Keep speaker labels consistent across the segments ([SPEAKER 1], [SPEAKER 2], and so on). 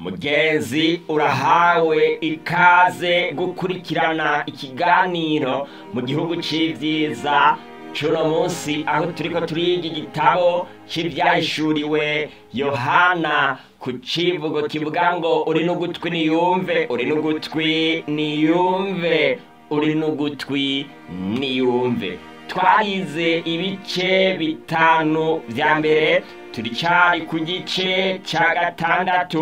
[SPEAKER 1] mugenzi urahawe ikaze gukurikirana ikiganiro mu gihugu c'ivyiza cuno munsi aho turiko turiga igitabo c'ivyahishuriwe yohana ku civugo kivuga ngo uri n'ugutwi niyumve uri n'ugutwi niyumve uri n'ugutwi niyumve twarize ibice bitanu vya mbere turicari ku gice ca gatandatu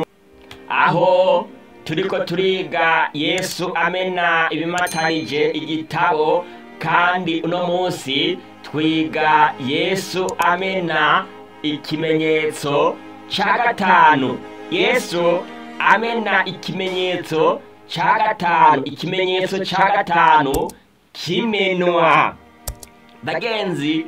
[SPEAKER 1] aho turiko turiga yesu amena ibimatanije igitabo kandi uno munsi twiga yesu amena ikimenyetso ca gatanu yesu amena ikimenyetso ca gatanu ikimenyetso ca gatanu kimenwa bagenzi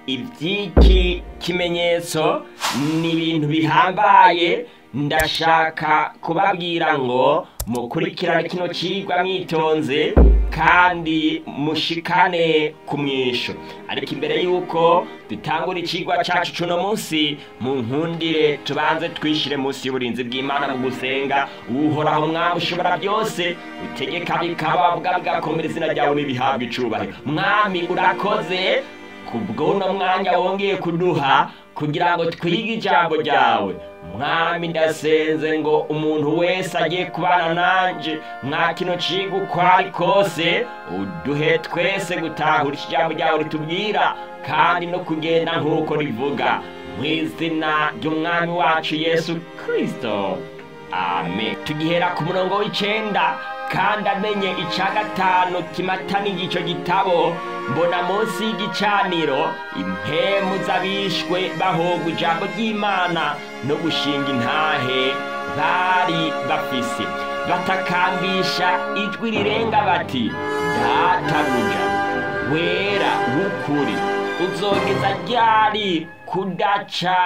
[SPEAKER 1] iby'iki kimenyetso ni ibintu bihambaye ndashaka kubabwira ngo mukurikirane kino cigwa mwitonze kandi mushikane ku mwisho ariko imbere y'uko dutangura icigwa cacu cuno munsi mu nkundire tubanze twishire munsi y'uburinzi bw'imana mu gusenga uhoraho mwami ushobora byose utegeka bikaba bwa bwakomera izina ryawe n'ibihabwa icubahiro mwami urakoze kubw'uno mwanya wongeye kuduha kugira ngo twige ijambo ryawe mwami ndasenze ngo umuntu wese agiye kubana nanje mwa kino ciga uko ari kose uduhe twese gutahura iki jambo ryawe ritubwira kandi no kugenda nk'uko rivuga mu izina ry'umwami wacu yesu kristo amen tugihera ku murongo w'icenda kandi amenye ica gatanu kimatanije ico gitabo mbona munsi y'igicaniro impemu z'abishwe bahogwa ijambo ry'imana no gushinga intahe bari bafise batakambisha ijwi rirenga bati databuja wera w'ukuri uzogeza ryari kudaca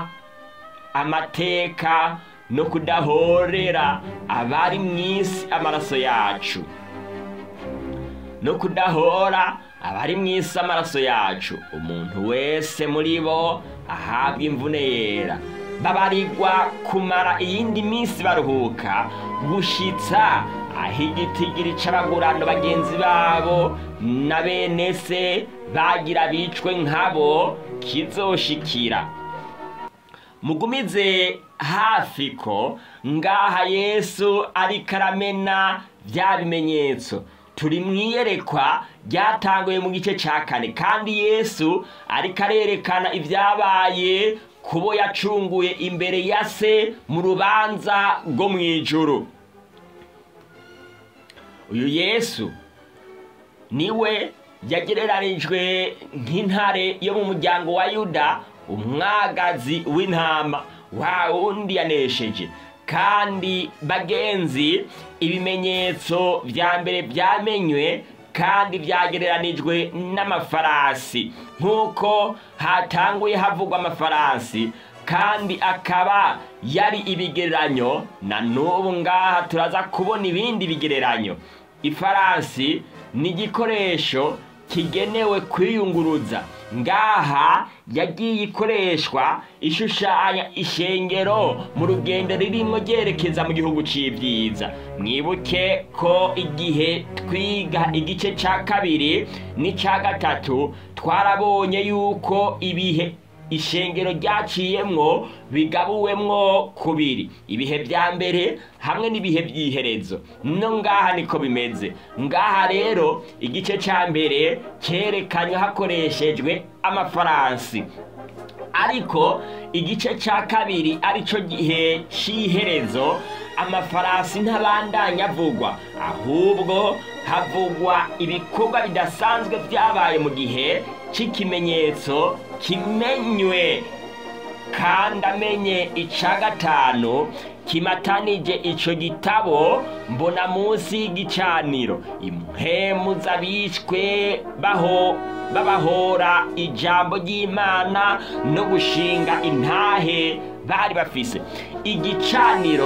[SPEAKER 1] amateka no kudahorera abari mu isi amaraso yacu no kudahora abari mu isi amaraso yacu umuntu wese muri bo ahabwa imvune yera babarirwa kumara iyindi minsi baruhuka gushitsa aho igitigiri c'abagurano bagenzi babo na bene se bagira bicwe nkabo kizoshikira mugumize hafi ko ngaha yesu ariko aramena bya bimenyetso turi mu iyerekwa ryatanguye mu gice cya kane kandi yesu ariko arerekana ibyabaye kubo yacunguye imbere ya se mu rubanza rwo mu ijuru uyu yesu niwe yagereranijwe nk'intare yo mu muryango wa yuda umwagazi w'intama wa wundi yanesheje kandi bagenzi ibimenyetso vya mbere vyamenywe kandi vyagereranijwe n'amafarasi nk'uko hatanguye havugwa amafarasi kandi akaba yari ibigereranyo na n'ubu ngaha turaza kubona ibindi bigereranyo ifarasi ni igikoresho kigenewe kwiyunguruza ngaha yagiye ikoreshwa ishushanya ishengero mu rugendo ririmo ryerekeza mu gihugu c'ivyiza mwibuke ko igihe twiga igice ca kabiri n'ica gatatu twarabonye yuko ibihe ishengero ryaciyemwo bigabuwemwo kubiri ibihe vya mbere hamwe n'ibihe vy'iherezo no ngaha niko bimeze ngaha rero igice ca mbere cerekanywe hakoreshejwe amafaransi ariko igice ca kabiri arico gihe c'iherezo amafarasi ntabandanya avugwa ahubwo havugwa ibikorwa bidasanzwe vyabaye mu gihe c'ikimenyetso kimenywe kandi amenye ica gatanu kimatanije ico gitabo mbona munsi y'igicaniro impemu z'abishwe baho babahora ijambo ry'imana no gushinga intahe bari bafise igicaniro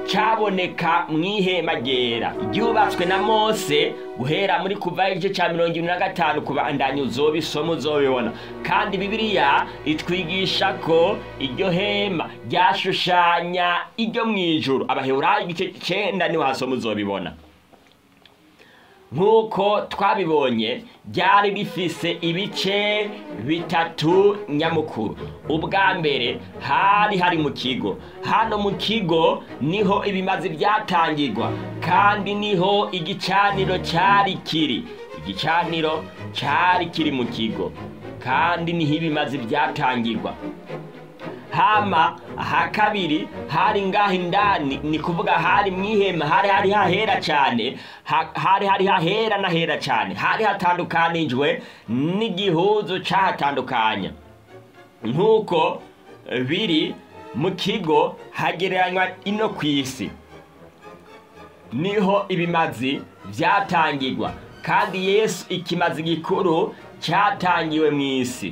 [SPEAKER 1] cyaboneka mu ihema ryera ryubatswe na mose guhera muri kuva igice cya mirongo irindwi na gatanu kubandanya uzobisoma uzobibona kandi bibiliya itwigisha ko iryo hema ryashushanya iryo mu ijuru abaheburayo igice cyenda niho hasoma uzobibona nk'uko twabibonye ryari rifise ibice bitatu nyamukuru ubwa mbere hari hari mu kigo hano mu kigo niho ibimazi byatangirwa kandi niho igicaniro cyari kiri igicaniro cyari kiri mu kigo kandi niho ibimazi byatangirwa hama aha kabiri hari ngaho indani ni kuvuga hari mu ihema hari hari hahera cyane ha- hari hari hahera n'ahera cyane hari hatandukanijwe n'igihuzu cyahatandukanya nk'uko biri mu kigo hagereranywa ino ku isi niho ibimazi byatangirwa kandi yesu ikimazi gikuru cyatangiwe mu isi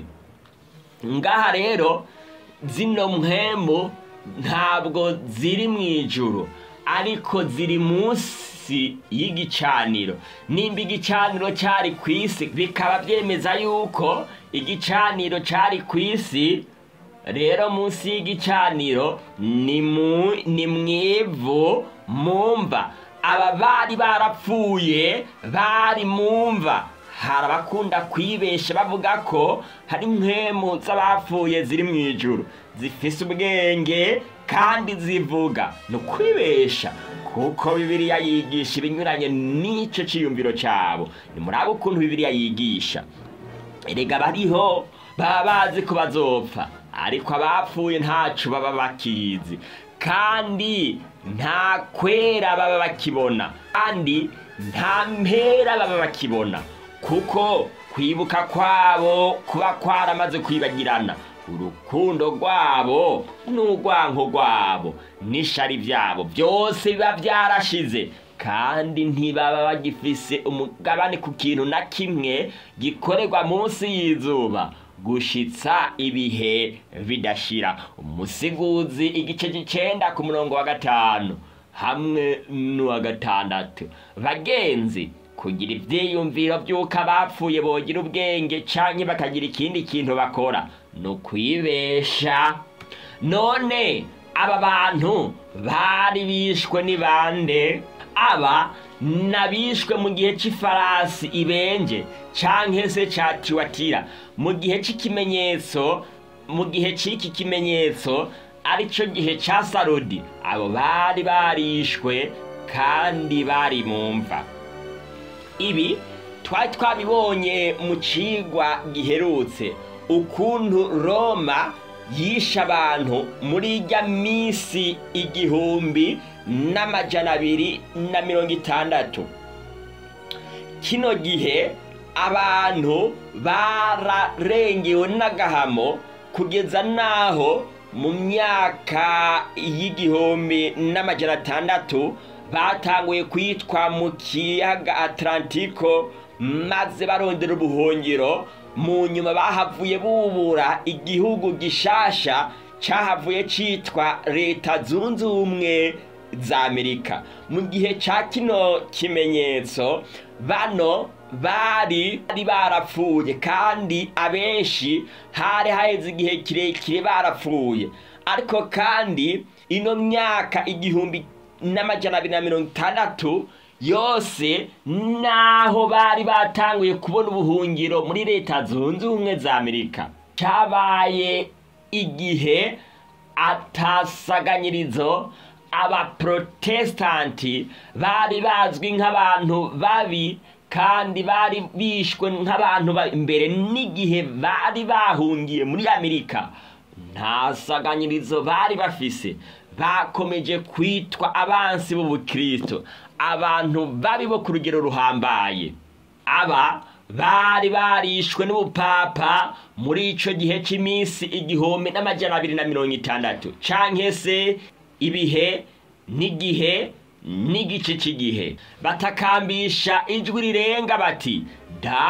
[SPEAKER 1] ngaha rero zino mpembo ntabwo ziri mu ijuru ariko ziri munsi y'igicaniro nimba igicaniro cyari ku isi bikaba byemeza yuko igicaniro cyari ku isi rero munsi y'igicaniro ni mu ni mu ivu mu mva aba bari barapfuye bari mu mva hari abakunda kwibesha bavuga ko hari impemu z'abapfuye ziri mu ijuru zifise ubwenge kandi zivuga ni ukwibesha kuko bibiliya yigisha ibinyuranye n'icyo cyiyumviro cyabo ni muri abo ukuntu bibiliya yigisha erega bariho baba bazi ko bazopfa ariko abapfuye ntacu baba bakizi kandi nta kwera baba bakibona kandi nta mpera baba bakibona kuko kwibuka kwabo kuba kwaramaze kwibagirana urukundo rwabo n'urwanko rwabo n'ishari byabo byose biba byarashize kandi ntibaba bagifise umugabane ku kintu na kimwe gikorerwa munsi y'izuba gushitsa ibihe bidashira umusiguzi igice cy'icenda ku murongo wa gatanu hamwe n'uwa gatandatu bagenzi kugira ibyiyumviro by'uko abapfuye bogira ubwenge canke bakagira ikindi kintu bakora ni ukwibesha none aba bantu bari bishwe ni bande aba nabishwe mu gihe cy'ifarasi ibenje canke se ca tiwatira mu gihe cy'ikimenyetso mu gihe cy'iki kimenyetso aricyo gihe cya sarodi abo bari barishwe kandi bari mu mva ibi twari twabibonye mu cigwa giherutse ukuntu roma yishe abantu muri ijya minsi igihumbi n'amajana abiri na mirongo itandatu kino gihe abantu bararengewe n'agahamo kugeza n'aho mu myaka y'igihumbi n'amajana atandatu batanguye kwitwa mu kiyaga atlantiko maze barondera ubuhungiro mu nyuma bahavuye bubura igihugu gishasha cyahavuye cyitwa leta zunze ubumwe za amerika mu gihe cya kino kimenyetso bano bari bari barapfuye kandi abenshi hari haheze igihe kirekire barapfuye ariko kandi ino myaka igihumbi n'amajana abiri na mirongo itandatu yose naho bari batanguye kubona ubuhungiro muri leta zunze ubumwe za amerika cyabaye igihe atasaganyirizo abaprotesitanti bari bazwi nk'abantu babi kandi bari bishwe nk'abantu imbere n'igihe bari bahungiye muri amerika nta saganyirizo bari bafise bakomeje kwitwa abansi b'ubukristo abantu babi bo ku rugero ruhambaye aba bari barishwe n'ubupapa muri ico gihe cy'iminsi igihumbi n'amajana abiri na mirongo itandatu canke se ibihe n'igihe n'igice cy'igihe batakambisha ijwi rirenga bati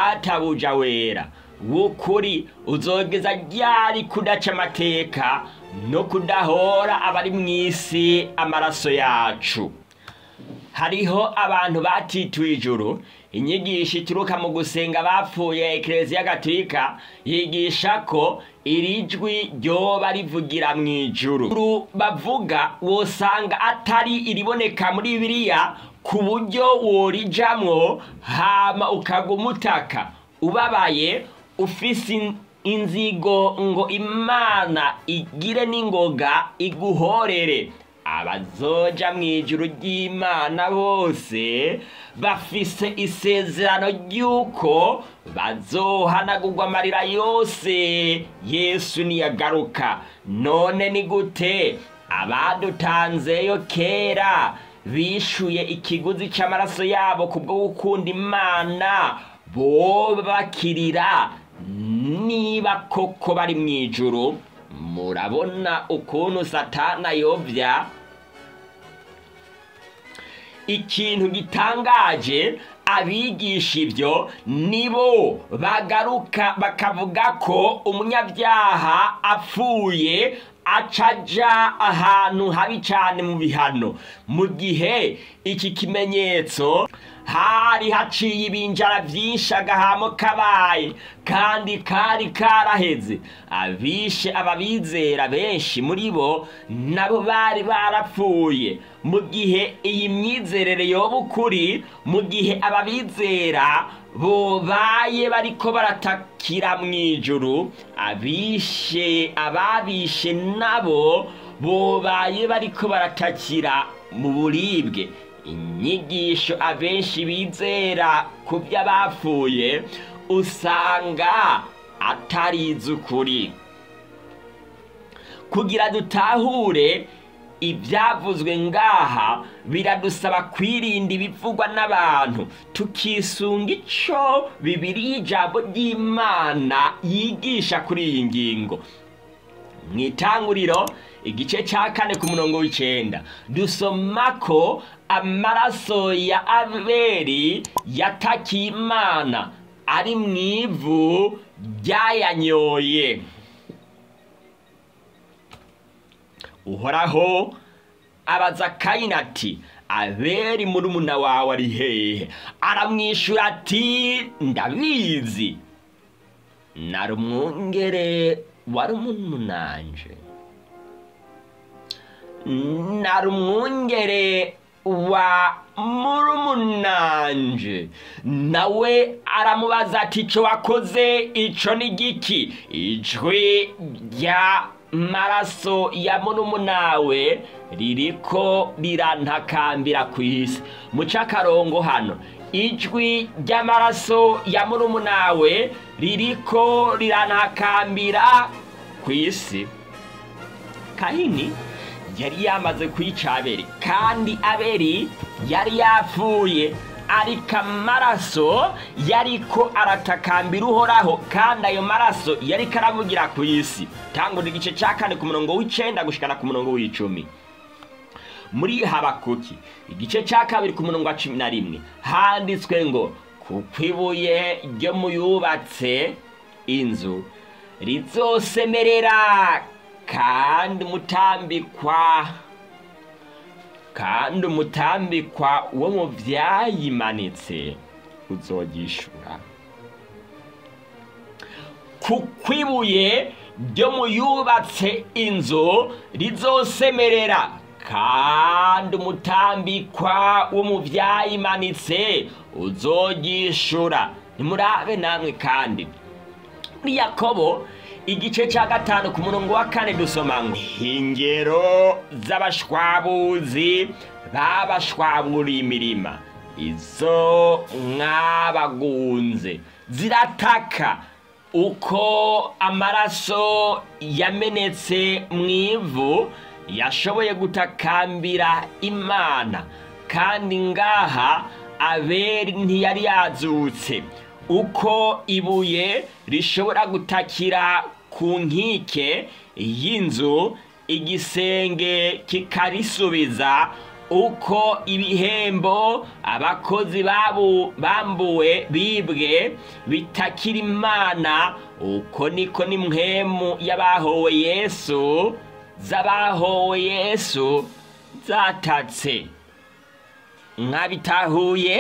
[SPEAKER 1] databuja wera w'ukuri uzogeza ryari kudaca amateka no kudahora abari mu isi amaraso yacu hariho abantu batituye ijuru inyigisho ituruka mu gusenga bapfuye ekereziya gatolika yigisha ko iri jwi ryoba rivugira mu ijuru bavuga wosanga atari iriboneka muri bibiliya ku buryo worijamwo hama ukaguma utaka ubabaye ufise inzigo ngo imana igire n'ingoga iguhorere abazoja mu ijuru ry'imana bose bafise isezerano ry'uko bazohanagurwa amarira yose yesu niyagaruka none ni gute abadutanzeyo kera bishuye ikiguzi cy'amaraso yabo kubwo gukunda imana bo bakirira niba koko bari mu ijuru murabona ukuntu satana yobya ikintu gitangaje abigisha ibyo nibo bagaruka bakavuga ko umunyabyaha apfuye acaja ahantu habi cyane mu bihano mu gihe iki kimenyetso hari haciye ibinjara byinshi agahamo kabaye kandi kari karaheze abishe ababizera benshi muri bo nabo bari barapfuye mu gihe iyi myizerere yoba ukuri mu gihe ababizera bobaye bariko baratakira mu ijuru abishe ababishe nabo bobaye bariko baratakira mu buribwe inyigisho abenshi bizera ku by'abapfuye usanga atari iz'ukuri kugira dutahure ibyavuzwe ngaha biradusaba kwirinda ibivugwa n'abantu tukisunga icyo bibiri y'ijambo ry'imana yigisha kuri iyi ngingo mu itanguriro igice cya kane ku murongo w'icyenda dusoma ko amaraso ya aberi yatakiye imana ari mu ivu ryayanyoye uhoraho abaza kayini ati aberi murumuna wawe ari hehe aramwishyura ati ndabizi nari umwungere wari umunanje nari umwungere wa murumunanje nawe aramubaza ati icyo wakoze icyo ni giki ijwi rya maraso ya murumunawe ririko rirantakambira ku isi muca akarongo hano ijwi ry'amaraso ya murumunawe ririko rirantakambira ku isi kahini yari yamaze kwica aberi kandi aberi yari yapfuye ariko amaraso yariko aratakambira uhoraho kandi ayo maraso yariko aravugira ku isi tangura igice cya kane ku murongo w'icenda gushikana ku murongo w'icumi muri habakuki igice cya kabiri ku murongo wa cumi na rimwe handitswe ngo kuko ibuye ryo mu yubatse inzu rizosemerera kandi umutambikwa kandi umutambikwa wo mu byayimanitse uzogishura kuko ibuye ryo mu yubatse inzu rizosemerera kandi umutambikwa wo mu byayimanitse uzogishura nimurabe namwe kandi muri yakobo igice cya gatanu ku murongo wa kane dusoma ngo ingero z'abashwabuzi babashwaburiye imirima izo mwabagunze zirataka uko amaraso yamenetse mu ivu yashoboye gutakambira imana kandi ngaha aberi ntiyari yazutse uko ibuye rishobora gutakira ku nkike y'inzu igisenge kikarisubiza uko ibihembo abakozi babu bambuwe bibwe bitakira imana uko niko ni mwemu y'abahowe yesu z'abahowe yesu zatatse mwabitahuye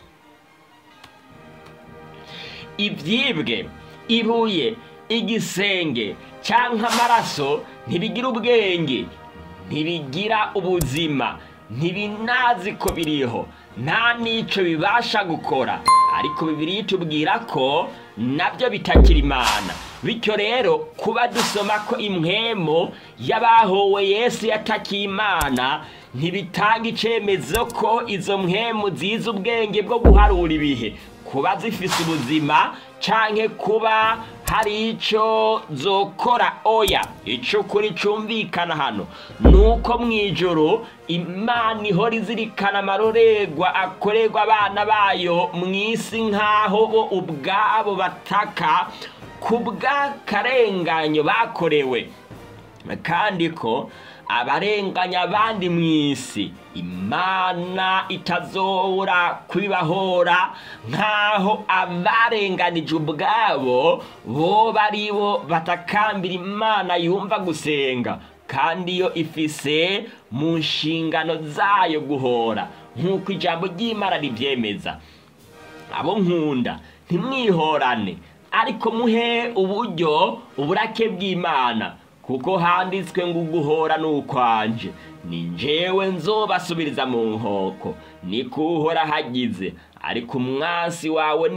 [SPEAKER 1] ibyibwe ibuye igisenge cyangwa amaraso ntibigira ubwenge ntibigira ubuzima ntibinazi ko biriho nta n'icyo bibasha gukora ariko bibiri tubwira ko nabyo bitakira imana bityo rero kuba dusoma ko impwemo y'abahowe yesu yatakiye imana ntibitanga icyemezo ko izo mpwemu zizi ubwenge bwo guharura ibihe kuba zifise ubuzima canke kuba hari icyo zokora oya icyo kuri cyumvikana hano ni uko mu ijoro imana ihora izirikana amarorerwa akorerwa abana bayo mu isi nk'aho bo ubwabo bataka ku bw'akarenganyo bakorewe kandi ko abarenganya abandi mu isi imana itazobora kubibahora nk'aho abarenganije ubwabo bo bari bo batakambira imana yumva gusenga kandi yo ifise mu nshingano zayo guhora nk'uko ijambo ry'imana ribyemeza abo nkunda ntimwihorane ariko muhe uburyo uburake bw'imana kuko handitswe ngo uguhora ni ukwanje ni njyewe nzobasubiriza mu nkoko niko uhora hagize ariko umwansi wawe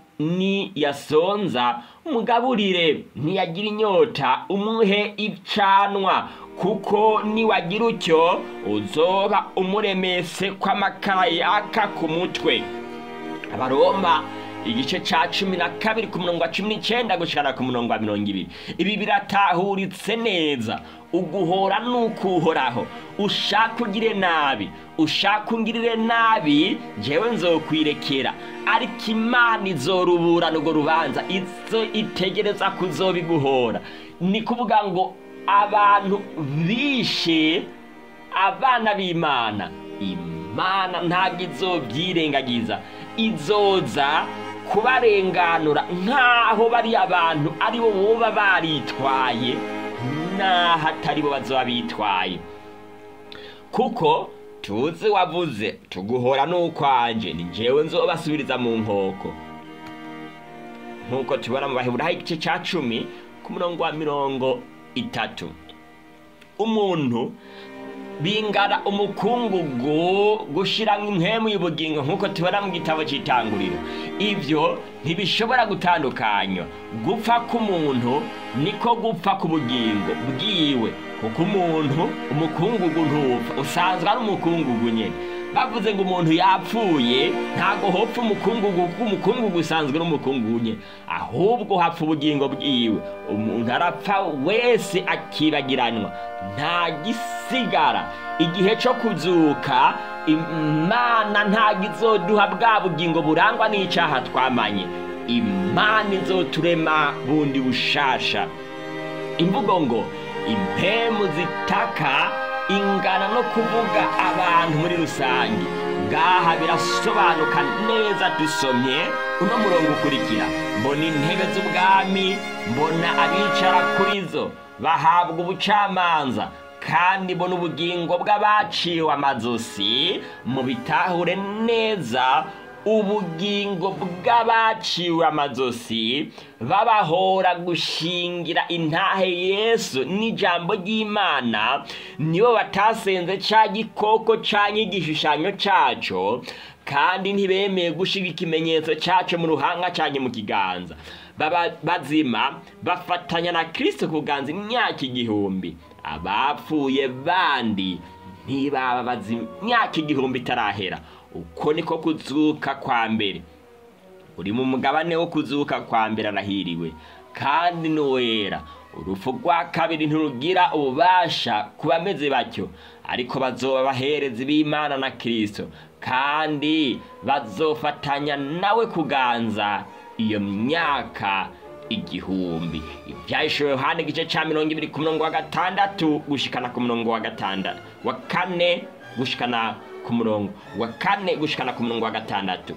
[SPEAKER 1] niyasonza umugaburire ntiyagira inyota umuhe icanwa kuko niwagira utyo uzoba umuremese kw'amakara yaka ku mutwe abaroma igice cya cumi na kabiri ku murongo wa cumi n'icyenda gushyira ku murongo wa mirongo ibiri ibi biratahuritse neza uguhora ni ukuhoraho ushaka ugire nabi ushaka ungirire nabi njyewe nzokwirekera ariko imana izoruburana urwo rubanza izo itegereza kuzobiguhora ni kuvuga ngo abantu bishe abana b'imana imana ntabwo izobyirengagiza izoza kubarenganura nk'aho bari abantu ari bo boba baritwaye n'aho atari bo bazoba bitwaye kuko tuzi wavuze tuguhora n'ukwanje ni njyewe nzobasubiriza mu nkoko nk'uko tubona mu baheburaho igice cya cumi ku murongo wa mirongo itatu umuntu bingana umukungugu gushyiramo impemu y'ubugingo nk'uko tubona mu gitabo cy'itanguriro ibyo ntibishobora gutandukanywa gupfa k'umuntu niko gupfa k'ubugingo bwiwe kuko umuntu umukungugu ntupfa usanzwe ari umukungugu nyine bavuze ngo umuntu yapfuye ntabwo hopfa umukungugu kuko umukungugu usanzwe ari umukungugu nyine ahubwo hapfa ubugingo bwiwe umuntu arapfa wese akibagiranwa nta gisigara igihe cyo kuzuka imana ntabwo izoduha bwa bugingo burangwa n'icyaha twamanye imana izoturema bundi bushasha imvugo ngo impemu zitaka ingana no kuvuga abantu muri rusange ngaha birasobanuka neza dusomye uno murongo ukurikira mbona intebe z'ubwami mbona abicara kuri zo bahabwa ubucamanza kandi mbona ubugingo bw'abaciwe amazosi mu bitahure neza ubugingo bw'abaciwe amazosi babahora gushingira intahe yesu n'ijambo ry'imana nibo batasenze cya gikoko cyangwa igishushanyo cyaco kandi ntibemeye gushiga ikimenyetso cyaco mu ruhanga cyangwa mu kiganza baba bazima bafatanya na kirisito kuganza imyaka igihumbi abapfuye bandi ntibaba bazima imyaka igihumbi itarahera uko niko kuzuka kwa mbere uri mu mugabane wo kuzuka kwa mbere arahiriwe kandi n'uwera urupfu rwa kabiri ntirugira ububasha ku bameze batyo ariko bazoba abaherezi b'imana na kirisito kandi bazofatanya nawe kuganza iyo myaka igihumbi ibyahishuriwe yohani igice cya mirongo ibiri ku murongo wa gatandatu gushikana ku murongo wa gatandatu wa kane gushikana ku murongo wa kane gushikana ku murongo wa gatandatu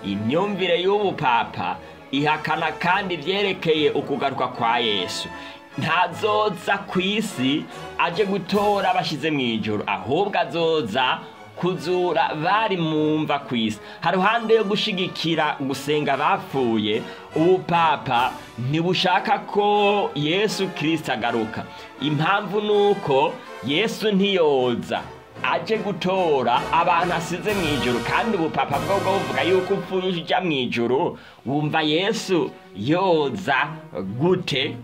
[SPEAKER 1] imyumvire y'ubu papa ihakana kandi ibyerekeye ukugaruka kwa yesu ntazoza ku isi aje gutora abashyize mu ijoro ahubwo azoza kuzura bari mu mva ku isi haruhande yo gushigikira gusenga abapfuye ubupapa ntibushaka ko yesu kirisita agaruka impamvu ni uko yesu ntiyoza aje gutora abantu asize mu ijoro kandi ubupapa bwo bwo buvuga yuko upfuye ujya mu ijoro wumva yesu yoza gute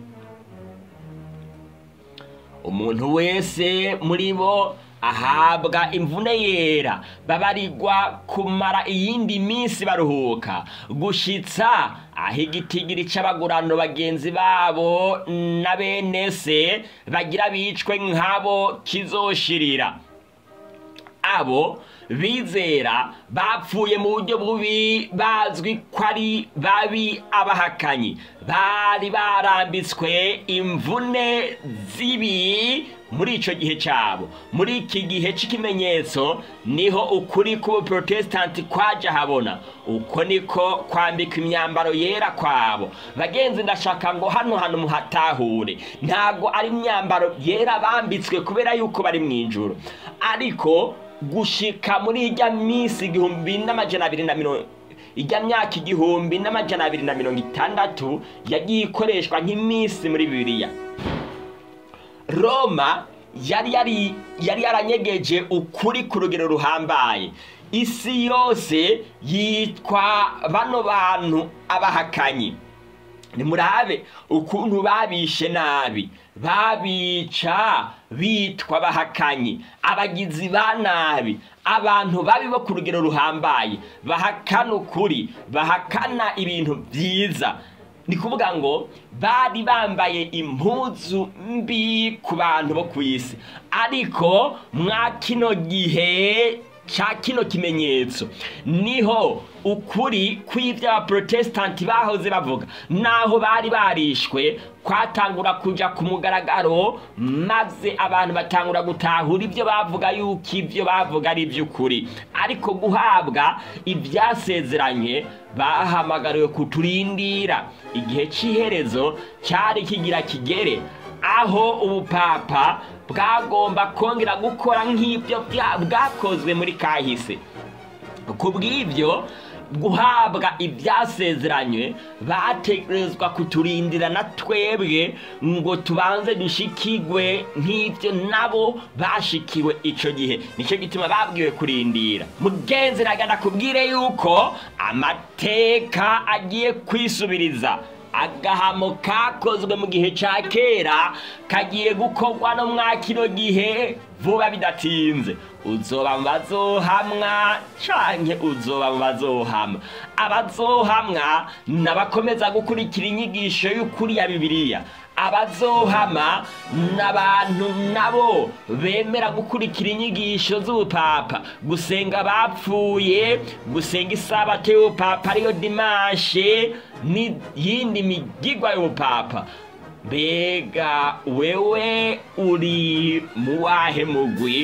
[SPEAKER 1] umuntu wese muri bo ahabwa imvune yera babarirwa kumara iyindi minsi baruhuka gushitsa aho igitigiri c'abagurano bagenzi babo na bene se bagira bicwe nk'abo kizoshirira abo bizera bapfuye mu buryo bubi bazwi ko ari babi abahakanyi bari barambitswe imvune zibi muri icyo gihe cyabo muri iki gihe cy'ikimenyetso niho ukuri k'ubuprotesitanti kwaje habona uko niko kwambika imyambaro yera kwabo bagenzi ndashaka ngo hano hantu muhatahure ntabwo ari imyambaro yera bambitswe kubera yuko bari mu ijoro ariko gushika muri ijya minsi igihumbi n'amajana abiri na mirongo ijya myaka igihumbi n'amajana abiri na mirongo itandatu yagiye ikoreshwa nk'iminsi muri bibiliya roma yari yari yari yaranyegeje ukuri ku rugero ruhambaye isi yose yitwa bano bantu abahakanyi nimurabe ukuntu babishe nabi babica bitwa abahakanyi abagizi ba nabi abantu babi bo ku rugero ruhambaye bahakana ukuri bahakana ibintu byiza ni kuvuga ngo bari bambaye impuzu mbi ku bantu bo ku isi ariko mwa kino gihe cya kino kimenyetso niho ukuri kw'ibyo abaprotesitanti bahoze bavuga naho bari barishwe kwatangura kuja ku mugaragaro maze abantu batangura gutahura ibyo bavuga yuko ibyo bavuga ari iby'ukuri ariko guhabwa ibyasezeranye bahamagariwe kuturindira igihe cy'iherezo cyari kigira kigere aho ubupapa bwagomba kongera gukora nk'ibyo bwakozwe muri kahise ku bw'ibyo guhabwa ibyasezeranywe bategerezwa kuturindira na twebwe ngo tubanze dushikigwe nk'ibyo nabo bashikiwe icyo gihe nicyo gituma babwiwe kurindira mugenzi nagana kubwire yuko amateka agiye kwisubiriza agahamo kakozwe mu gihe cya kera kagiye gukorwa no mwa kino gihe vuba bidatinze uzoba mu bazohamwa canke uzoba mu bazohamwa abazohamwa n'abakomeza gukurikira inyigisho y'ukuri ya bibiliya abazohama n'abantu nabo bemera gukurikira inyigisho z'ubupapa gusenga bapfuye gusenga isabato y'ubupapa ariyo dimashe n'iyindi migigwa y'ubupapa mbega wewe uri mu wahe mugwi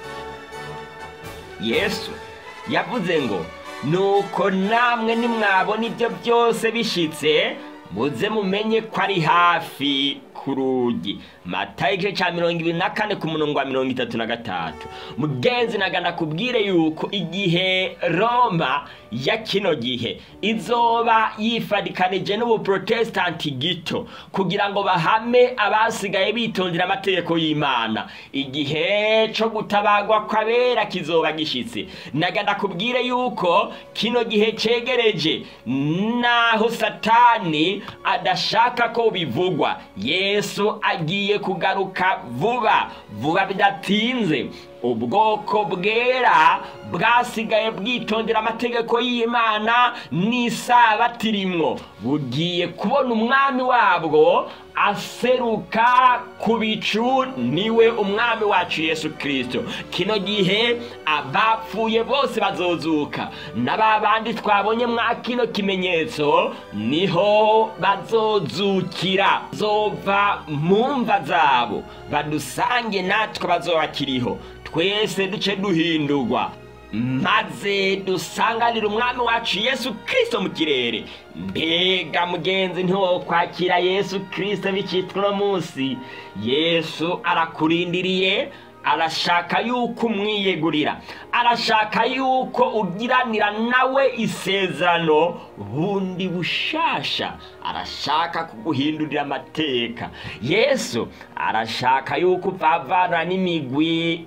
[SPEAKER 1] yesu yavuze ngo nuko namwe nimwabona ibyo byose bishitse muze mumenye ko ari hafi ku rugi matayo igice cya mirongo ibiri na kane ku murongo wa mirongo itatu na gatatu mugenzi nagana kubwire yuko igihe roma ya kino gihe izoba yifadikanije n'ubuprotesitanti gito kugira ngo bahame abasigaye bitondera amategeko y'imana igihe cyo gutabagwa kw'abera kizoba gishyitse nagana kubwire yuko kino gihe cyegereje naho satani adashaka ko bivugwa yesu agiye kugaruka vuba vuba bidatinze ubwoko bwera bwasigaye bwitondera amategeko y'imana n'isabato irimwo bugiye kubona umwami wabwo aseruka ku bicu niwe umwami wacu yesu kirisito kino gihe abapfuye bose bazozuka n'aba bandi twabonye mwa kino kimenyetso niho bazozukira zova mu mva zabo badusange natwe bazoba bakiriho twese duce duhindurwa maze dusanganire umwami wacu yesu kirisito mu kirere mbega mugenzi ntiwokwakira yesu kirisito bicitwa uno munsi yesu arakurindiriye arashaka yuko umwiyegurira arashaka yuko ugiranira nawe isezerano bundi bushasha arashaka kuguhindurira amateka yesu arashaka yuko upfavana n'imigwi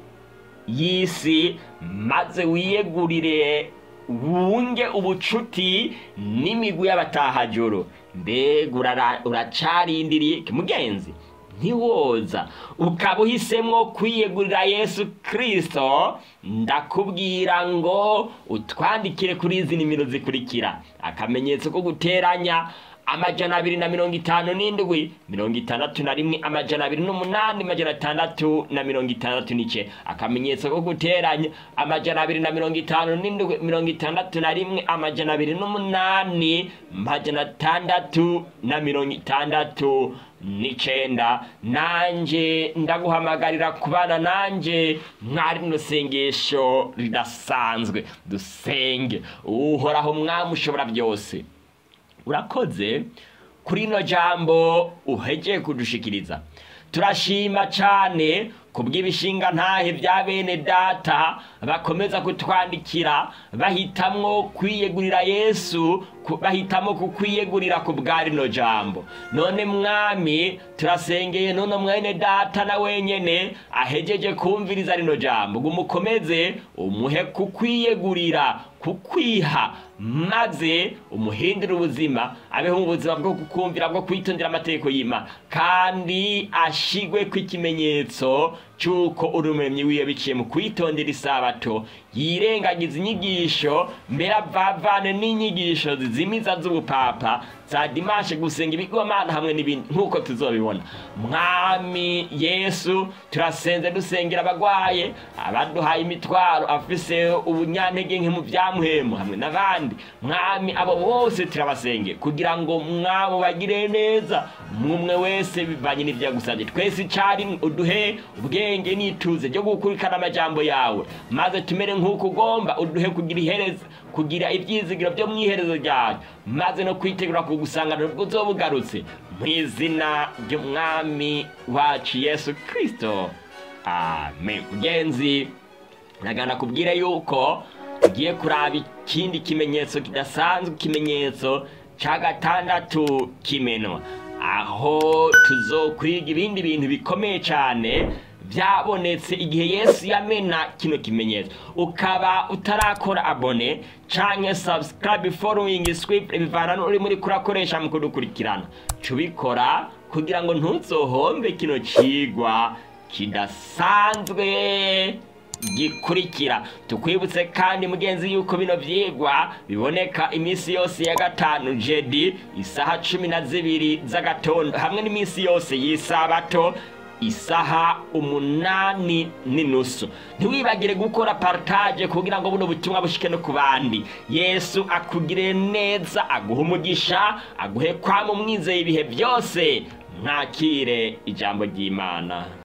[SPEAKER 1] y'isi maze wiyegurire wunge ubucuti n'imigwi y'abatahajoro mbega uracarindiriye mugenzi ntiwoza ukaba uhisemo kwiyegurira yesu kirisito ndakubwira ngo utwandikire kuri izi nimero zikurikira akamenyetso ko guteranya amajana abiri na mirongo itanu n'indwi mirongo itandatu na rimwe amajana abiri n'umunani amajana atandatu na mirongo itandatu n'ice akamenyetso ko guteranya amajana abiri na mirongo itanu n'indwi mirongo itandatu na rimwe amajana abiri n'umunani amajana atandatu na mirongo itandatu n'icenda nanje ndaguhamagarira kubana nanje mwari rino sengesho ridasanzwe dusenge uhoraho mwami ushobora byose urakoze kuri ino jambo uhegeye kudushikiriza turashima cyane ku bw'ibishinga ntahe bya bene data bakomeza kutwandikira bahitamwo kwiyegurira yesu bahitamo kukwiyegurira ku bwa rino jambo none mwami turasengeye none mwene data na wenyene ahejeje kumviriza rino jambo ngo umukomeze umuhe kukwiyegurira kukwiha maze umuhindure ubuzima abeho mu buzima bwo kukumvira bwo kwitondera amategeko y'imana kandi ashigwe ku ikimenyetso cy'uko uri umuremyi wiwe biciye mu kwitondera isabato yirengagiza inyigisho mbere avavane n'inyigisho zizimiza z'ubupapa za dimashe gusenga ibigomana hamwe n'ibindi nk'uko tuzobibona mwami yesu turasenze dusengera abagwaye abaduhaye imitwaro afise ubunyantege nke mu byamuhemu hamwe n'abandi mwami abo bose turabasenge kugira ngo mwabo bagire neza umwe wese bivanye n'ibyo yagusabye twese icyarimwe uduhe ubwenge n'ituze ryo gukurikirana amajambo yawe maze tumere nk'uko ugomba uduhe kugira ihereza kugira ibyizigiro byo mu iherezo ryawe maze no kwitegura kugusanganira ubwo uzoba ugarutse mu izina ry'umwami wacu yesu kirisito amen mugenzi nagana kubwire yuko tugiye kuraba ikindi kimenyetso kidasanzwe ikimenyetso cya gatandatu kimenwa aho tuzokwiga ibindi bintu bikomeye cyane byabonetse igihe yesu yamena kino kimenyetso ukaba utarakora abone cyangwa subscribe following script bivana n'uri muri kurakoresha mu kudukurikirana cubikora kugira ngo ntuzohombe kino cigwa kidasanzwe gikurikira tukwibutse kandi mugenzi yuko bino vyigwa biboneka iminsi yose ya gatanu jedi isaha cumi na zibiri z'agatondo hamwe n'iminsi yose y'isabato isaha umunani n'inusu ntiwibagire gukora partage kugira ngo buno butumwa bushike no ku bandi yesu akugire neza aguhe umugisha aguhe kwama umwizeye ibihe byose mwakire ijambo ry'imana